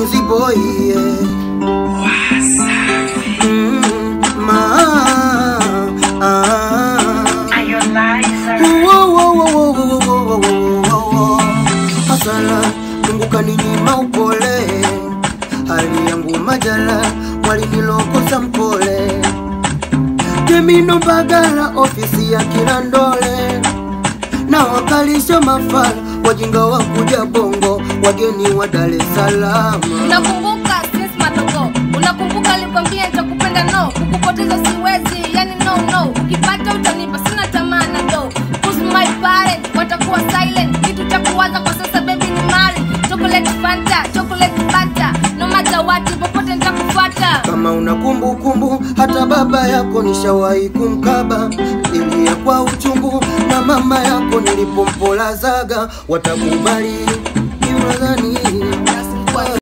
Mwizi boy yeah. Mm, ma, ah. Wo, wo, wo, wo, wo, wo, wo, wo, wo, wo. Hasala Mungu kaninyima upole, hali yangu majala, walinilokosa mpole. Temino Mbagala, ofisi ya Kirandole, na wakalisha mafala, wajinga wa kuja Bongo, wageni wa Dar es Salaam. Unakumbuka since madogo, unakumbuka alikwambia nitakupenda no, kukupoteza siwezi, yani no no, ukipata utanipa, sina tamaa na do. Who's my parent, watakuwa silent, kitu cha kuwaza kwa sasa baby ni mali. Chocolate Fanta, chocolate Fanta, no matter what, popote nitakufuata. Kama una kumbukumbu, hata baba yako nishawahi kumkaba, ilia kwa uchungu, na mama yako nilipompolazaga, watakubali ni unadhani